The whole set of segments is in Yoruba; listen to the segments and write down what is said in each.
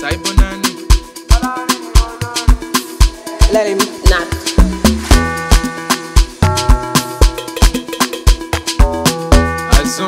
Saibo Nani. Let him knock. Azun.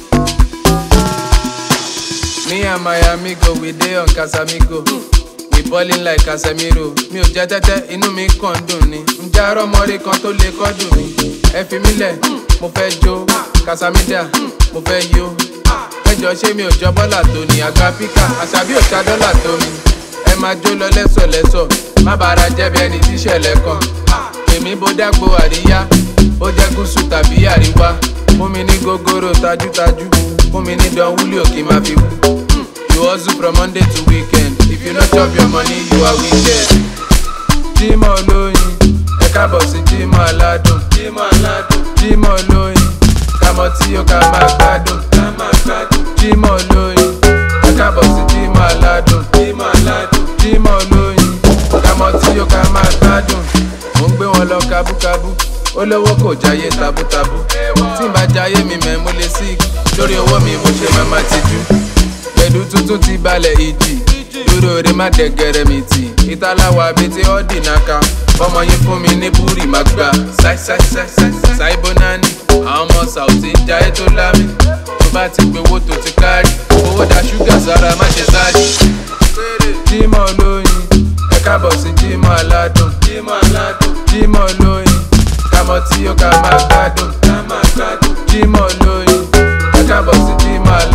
Me and my amigo, we dey on Casamigo. We ballin' like Casemiro. Mi ò jẹ́ tẹ́tẹ́, inú mi kàn ń dùn ni. Ǹjẹ́ arọ́mọrí kan tó lè kọ́dùn mi? Ẹ fi mí lẹ̀, mo fẹ́ jó. Casamida, mo fẹ́ yó. Ẹjọ́ ṣé mi ò jọ bọ́là tó ni? Àgbà píkà, àṣàbí ò ṣá dọ́là tó mi. Ẹ máa jó lọ lẹ́sọ̀lẹ́sọ̀, má bàárà jẹ́ bí ẹni tíṣẹ̀lẹ̀ kan. Èmi bó dágbo àríyá, ó jẹ́ gúúsù tàbí àríwá. Fún mi ní gógóró tajútajú, fún mi ní dán wúlò kí n máa fi wú. You hustle from Monday to weekend. If you no chop your money, you are wicked. Jímọ̀ olóyin, ẹ káàbọ̀ sí Jímọ̀ aládùn. Jímọ̀ aládùn. Jímọ̀ olóyin, kàmọ́ tí ó ká máa gbádùn. Ká máa gbádùn. Jímọ̀ olóyin, ẹ káàbọ̀ sí Jímọ̀ aládùn. Jímọ̀ aládùn. Jímọ̀ olóyin, kàmọ́ tí ó ká máa gbádùn. Mo ń gbé wọn lọ kábúkábú. Olówó kò jáyé tabútabú. Tí n bá jáyé mi mẹ́ mo lè sí lórí owó mi mo ṣe máa máa tijú pẹ̀lú tuntun ti balẹ̀ ìjì dúró re má dẹ̀gẹ̀rẹ̀ mi tì ìtàláwà bíi ti ọ́dì náka fọmọ yín fún mi ní búrì má gbà ṣáìbó nání àwọn ọmọ sàùtì jayé tó lámì tó bá ti pé owó tó ti kárì owó da ṣúgà sára má ṣe sáré. jímọ̀ olóyin ẹ káàbọ̀ sí jímọ̀ aládùn jímọ̀ olóyin kàmọ́ tí ó ká máa gbádùn jímọ̀ olóyin ẹ káàbọ̀ sí jímọ̀ aládùn.